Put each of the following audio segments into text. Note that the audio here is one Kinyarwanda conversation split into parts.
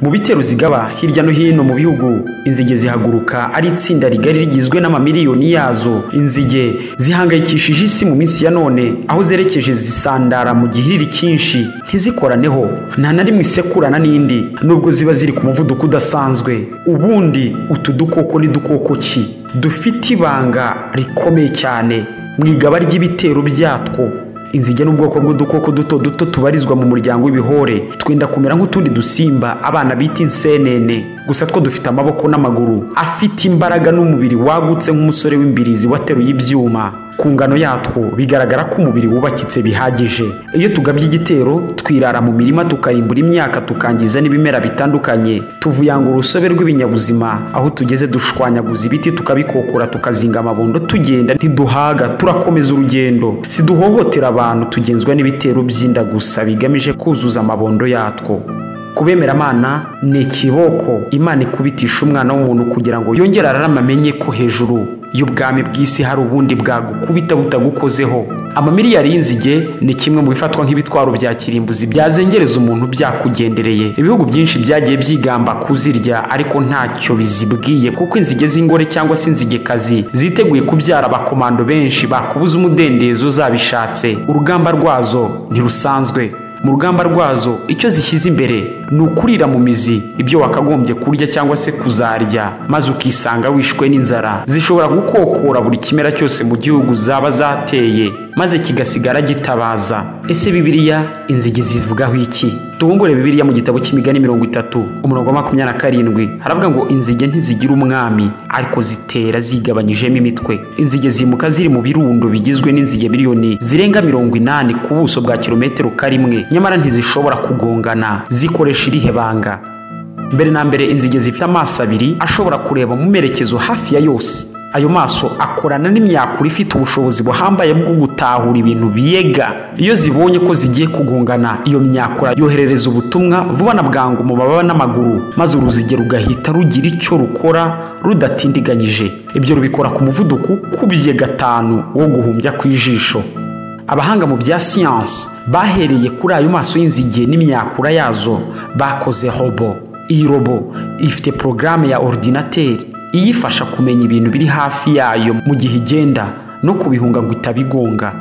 Mu bitero zigaba hirya no hino mu bihugu, inzige zihaguruka ari itsinda rigari rigizwe n'amamiliyoni yazo. Inzige zihangayikishije isi mu minsi ya none, aho zerekeje zisandara mu gihiriri cyinshi, ntizikoraneho, nta na rimwe isekurana n'indi, nubwo ziba ziri ku muvuduko udasanzwe. Ubundi utu dukoko ni dukoko ki? Dufite ibanga rikomeye cyane mu igaba ry'ibitero byatwo. inzige ni ubwoko bw'udukoko duto duto tubarizwa mu muryango w'ibihore twenda kumera nk'utundi dusimba abana bita insenene gusa two dufite amaboko n'amaguru afite imbaraga n'umubiri wagutse nk'umusore w'imbirizi wateruye ibyuma ku ngano yatwo bigaragara ko umubiri wubakitse bihagije iyo tugabye igitero twirara mu mirima tukayimbura imyaka tukangiza n'ibimera bitandukanye tuvuyanga urusobe rw'ibinyabuzima aho tugeze dushwanyaguza ibiti tukabikokora tukazinga amabondo tugenda ntiduhaga turakomeza urugendo siduhohotera abantu tugenzwa n'ibitero by'inda gusa bigamije kuzuza amabondo yatwo kubemera amana ni ikiboko imana ikubitisha umwana w'umuntu kugira ngo yongere ararama amenye ko hejuru y'ubwami bw'isi hari ubundi bwagukubita butagukozeho amamiliyari y'inzige ni kimwe mu bifatwa nk'ibitwaro bya kirimbuzi byazengereza umuntu byakugendereye ibihugu byinshi byagiye byigamba kuzirya ariko ntacyo bizibwiye kuko inzige z'ingore cyangwa se inzigekazi ziteguye kubyara abakomando benshi bakubuza umudendezo zabishatse urugamba rwazo ntirusanzwe mu rugamba rwazo icyo zishyize imbere ni ukurira mu mizi ibyo wakagombye kurya cyangwa se kuzarya maze ukisanga wishwe n'inzara zishobora gukokora buri kimera cyose mu gihugu zaba zateye maze kigasigara gitabaza ese bibiliya inzigi zivugaho iki tubungure bibiliya mu gitabo cy'imigani mirongo itatu umurongo wa makumyabiri na karindwi haravuga ngo inzige ntizigira umwami ariko zitera zigabanyijemo imitwe inzige zimuka ziri mu birundo bigizwe n'inzige miliyoni zirenga mirongo inani ku buso bwa kilometero karimwe nyamara ntizishobora kugongana zikoresha irihe banga mbere na mbere inzige zifite amaso abiri ashobora kureba mu merekezo hafi ya yose ayo maso akorana n'imyakura ifite ubushobozi buhambaye bwo gutahura ibintu biyega iyo zibonye ko zigiye kugongana iyo myakura yoherereza ubutumwa vuba na bwangu mu mababa n'amaguru maze uruziga rugahita rugira icyo rukora rudatindiganyije ibyo rubikora ku muvuduko ukubye gatanu wo guhumbya ku ijisho abahanga mu bya siyansi bahereye kuri ayo maso y'inzige n'imyakura yazo bakoze robo iyi robo ifite porogaramu ya ordinateri iyifasha kumenya ibintu biri hafi yayo mu gihe igenda no kubihunga ngo itabigonga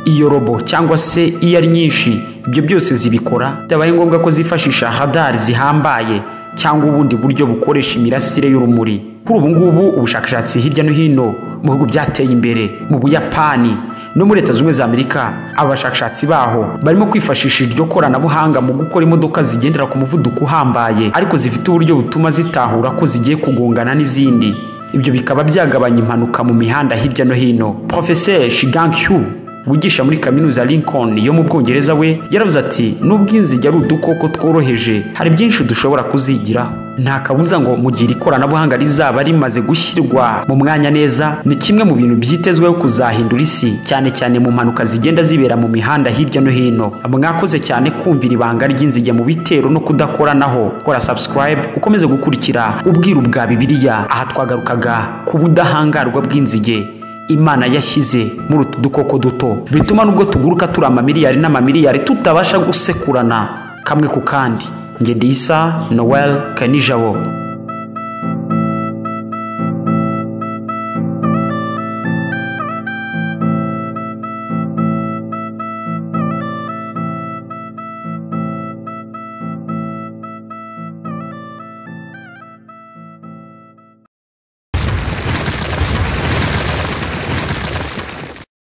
iyo robo cyangwa se iyo ari nyinshi ibyo byose zibikora byabaye ngombwa ko zifashisha hadari zihambaye cyangwa ubundi buryo bukoresha imirasire y'urumuri kuri ubu ngubu ubushakashatsi hirya no hino mu bihugu byateye imbere mu buyapani no muri leta zunze amerika abashakashatsi baho barimo kwifashisha iryo koranabuhanga mu gukora imodoka zigendera ku muvuduko uhambaye ariko zifite uburyo butuma zitahura ko zigiye kugongana n'izindi ibyo bikaba byagabanya impanuka mu mihanda hirya no hino profeseri shigang hyu wigisha muri kaminuza Lincoln yo mu bwongereza we yaravuze ati nubwo inzige ari udukoko tworoheje hari byinshi dushobora kuzigiraho nta kabuza ngo mu gihe ikoranabuhanga rizaba rimaze gushyirwa mu mwanya neza ni kimwe mu bintu byitezweho kuzahindura isi cyane cyane mu mpanuka zigenda zibera mu mihanda hirya no hino mwakoze cyane kumvira ibanga ry'inzige mu bitero no kudakoranaho kora subscribe ukomeze gukurikira ubwiru bwa bibiliya aha twagarukaga ku budahangarwa bw'inzige imana yashyize muri utu dukoko duto bituma nubwo tuguruka turi amamiliyari n'amamiliyari tutabasha gusekurana kamwe ku kandi ngende isa noel kanijabo